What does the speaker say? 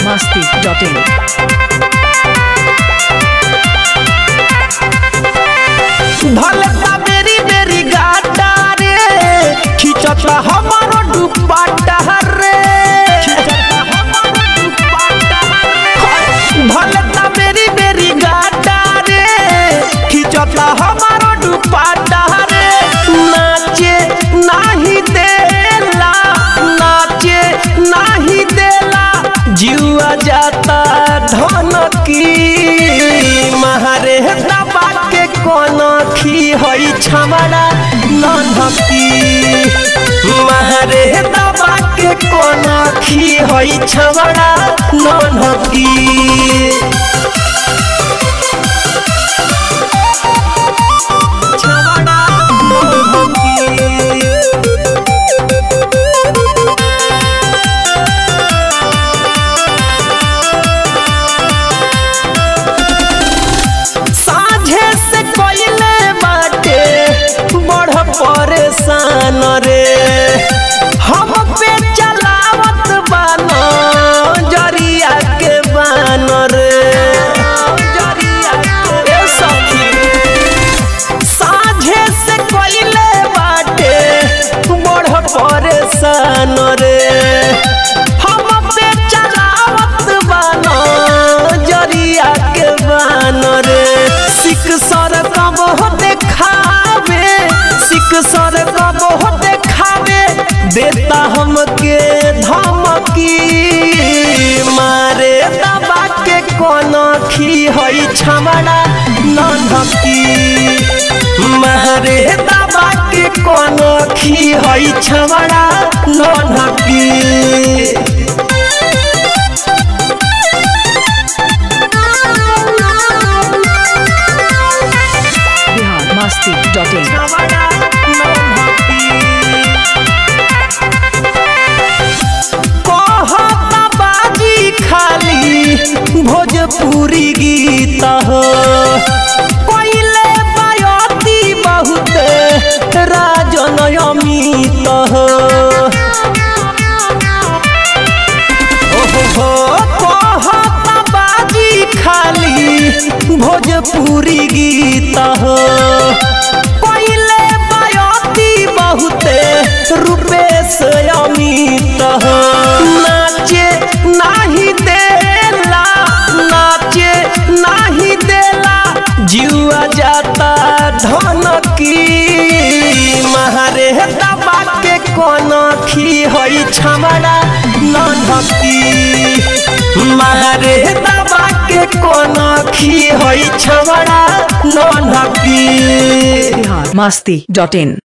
masti.in. भलता बेरी बेरी गाटा रे खिचता हमारो दुपट्टा रे भलता बेरी बेरी गाटा रे खिचता हमारो दुपट्टा रे नाचे नाही देला नाचे नाही देला जुआ जाता धनकी महारे दबा के कोन खी हई छमड़ा ननकी महारे दबा के कोन खी हई छमड़ा ननकी छमड़ा ननकी साझे से कोइले बाटे बड़ परेशान रे हम पे चलावत बानो जरिया के बान रे ए सखी साझे से कोइले बाटे बड़ परेशान रे हम पे चलावत बानो जरिया के बान रे सिक सर कब हो देखावे सिक सर कब हो देखावे देता हमके धमकी मारे दबा के कोन खी हई छमड़ा ननकी मारे दबा के कोन खी हई छमड़ा ननकी Bihar masti.in. कहता बाजी खाली भोजपुरी गीत हो कोइले बायती बहुत राजन अमित हो ओहो कहता बाजी खाली भोजपुरी गीत हो कोइले बायती बहुते रूपेश अमित हो नाचे नाही देला नाचे नाही देला जुआ जाता धनकी महारे दबा के कोन खी हई छमड़ा ननकी महारे दबा के कोन खी हई छमड़ा ननकी Bihar masti.in.